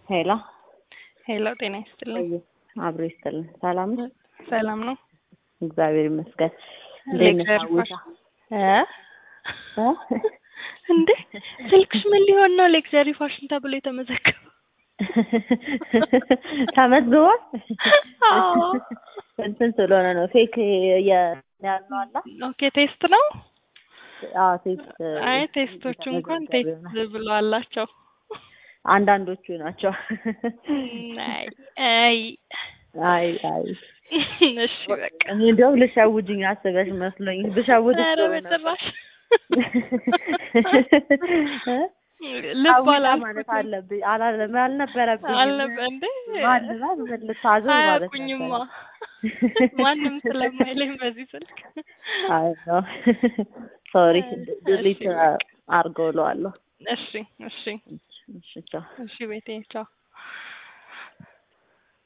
ሄሎ ሄሎ፣ ጤና ይስጥልኝ። አብሮ ይስጥልን። ሰላም ነው? ሰላም ነው? እግዚአብሔር ይመስገን። እንዴት ነሽ ለእግዚአብሔር አዊሻ? እ እ? እንዴ ስልክሽ ምን ሊሆን ነው? ሌክዘሪ ፋሽን ተብሎ የተመዘገበው? ተመዝግቧል? አዎ። እንትን ስለሆነ ነው ፌክ ያልነው አላ ኦኬ፣ ቴስት ነው። አዎ ቴስት አይ ቴስቶቹ እንኳን ቴስት ብሎ አላቸው። አንዳንዶቹ ናቸው። አይ አይ አይ አይ እሺ በቃ እኔ እንዲያውም ልሸውጅኝ አስበሽ መስሎኝ ብሸውድ ኧረ ጥሩ ነበር። በጭራሽ እ? ልብ አዊሻ ማለት አላልኩትም አለብኝ አላለም አልነበረብኝም። አልነበ እንዴ ማልበል ምን ልታዘዝ ማለት አያውቁኝማ ነበረ። ማንም ስለማይለኝ በዚህ ስልክ አይ ነው ሶሪ ድሊት እሺ፣ አድርገው እለዋለሁ። እሺ እሺ እሺ ቻው። እሺ ቤቴ ቻው